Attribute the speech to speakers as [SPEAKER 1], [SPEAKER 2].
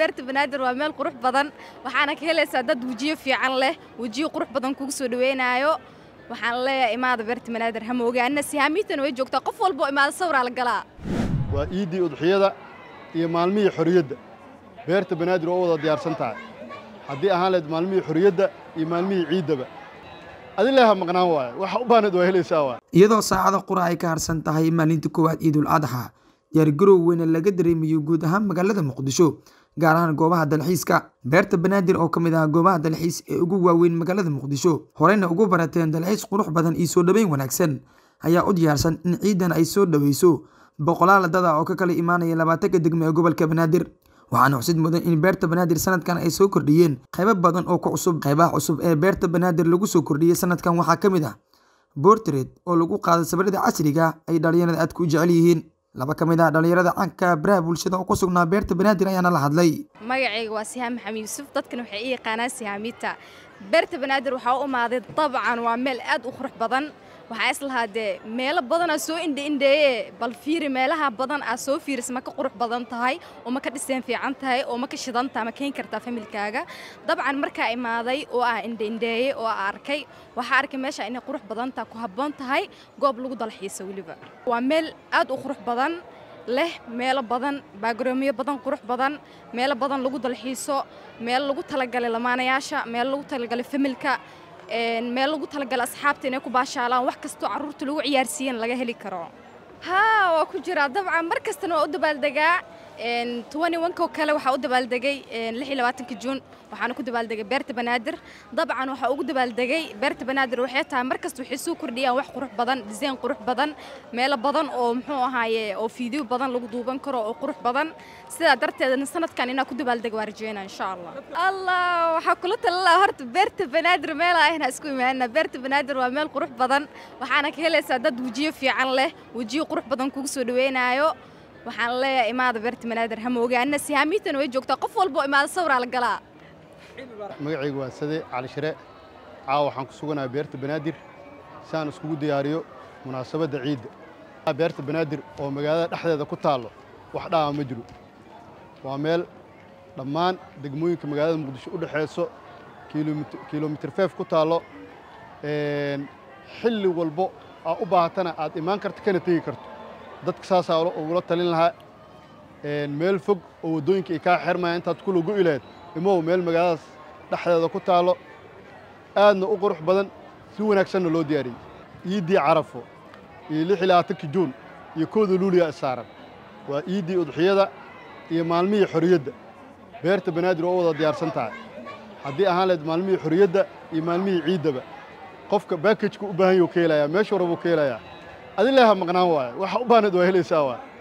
[SPEAKER 1] beerta banaadir waa meel qurux badan waxaana ka helaysaa dad wejiyo fiican leh wejiyo qurux badan kugu soo dhaweynaayo waxaan leeyahay imaada beerta banaadir ha moogaanina sihaamiitana way joogtaa qof walbo imaada sawraa la galaa
[SPEAKER 2] waa iiddii udxiyada iyo maalmihii xorriyadda beerta banaadir oo u wada diyaarsan tahay haddii ahaan lahayd maalmihii xorriyadda iyo maalmihii ciiddaba adileha maqnaan waaye waxa u baanad waa helaysaa waay
[SPEAKER 3] iyadoo saacada qura ay ka harsan tahay maalinta koowaad ciidul adxa diyaargarow weyne laga dareemayo guud ahaan magaalada muqdisho gaar ahaan goobaha dalxiiska beerta banaadir oo ka mid ah goobaha dalxiis ee ugu waaweyn magaalada muqdisho horeyna ugu barateen dalxiis qurux badan iyo soo dhoweyn wanaagsan ayaa u diyaarsan in ciidan ay soo dhoweyso boqolaal dada oo ka kala imaanaya labaatanka degmo ee gobolka banaadir waxaana xusid mudan in beerta banaadir sanadkan ay soo kordhiyeen qaybo badan oo ku cusub qaybaha cusub ee beerta banaadir lagu soo kordhiyey sanadkan waxaa ka mid ah bortred oo lagu qaaday sawirada casriga ay dhalinyarada aadka u jecel yihiin laba ka mid ah dhalinyarada canka baraha bulshada oo ku sugnaa beerta banaadir ayaana la hadlay
[SPEAKER 1] magacayga waa sihaam maxamed yuusuf dadkana waxay ii yaqaanaan sihaamiita beerta banaadir waxaa u imaaday dabcan waa meel aad u qurux badan waxaa islahaa dee meelo badanaa soo indhaindheeye bal fiiri meelaha badan aa soo fiiris ma ka qurux badan tahay oo ma ka dhiseen fiican tahay oo ma ka shidan tahay ma keeni kartaa familkaaga dabcan markaa imaaday oo aa indhaindheeyey oo aa arkay waxaa arkay meesha inay qurux badan tahay ku habboon tahay goob lagu dalxiisa weliba waa meel aad u qurux badan leh meelo badan baagaroomiyo badan qurux badan meelo badan lagu dalxiiso meel lagu talagalay lamaanayaasha meel lagu talagalay familka meel lagu talagalay asxaabta inay ku baashaalaan wax kastoo carruurta lagu ciyaarsiiyan laga heli karo haa waa ku jiraa dabcan mar kastana waa u dabaaldegaa ko kale waxaa u dabaaldegay juun waxaana ku dabaaldegay beerta banaadir dabcan waxaa ugu dabaaldegay beerta banaadir waxay tahay mar kasta waxay soo kordhiyaan wax qurux badan disayn qurux badan meelo badan oo muxuu ahaaye oo fiideo badan lagu duuban karo oo qurux badan sidaa darteedna sanadkan inaa ku dabaaldega waa rajeynaa insha allah allah waxaa kula talala horta beerta banaadir meelaa ahna isku imaanina beerta banaadir waa meel qurux badan waxaana ka helaysaa dad wejiyo fiican leh wejiyo qurux badan kugu soo dhaweynaayo waxaan leeyahay imaada beerta banaadir ha moogaanina sihaamiitana way joogtaa qof walbo imaada sawraa la galaa
[SPEAKER 2] magacaygu waa sade cali shire caawa waxaan ku suganahay beerta banaadir si aan iskugu diyaariyo munaasabadda ciidda beerta banaadir oo magaalada dhexdeeda ku taallo wax dhaama ma jiro waa meel dhammaan degmooyinka magaalada muqdisho u dhexayso kilomitir feef ku taallo xilli walbo aa u baahatana aad imaan karto kana tegi karto dadka saasaa ugula talin lahaa meel fog oo waddooyinka ay kaa xermaya intaad ku lagu ilaed imow meel magaaladaas dhexdeeda ku taallo aadna u qurux badan si wanaagsanna loo diyaariyey iiddii carafo iyo lix iyo labaatanki juun iyo kooda luuliya isaaran waa iiddii udxiyada iyo maalmihii xorriyadda beerta banaadir oo u wada diyaarsan tahay haddii ahaan lahayd maalmihii xorriyadda iyo maalmihii ciiddaba qofka baakajka u baahan yahuu ka helayaa meeshuu rabuu ka helayaa adileha maqnaan waaye waxa u baanad waa helaysaa waay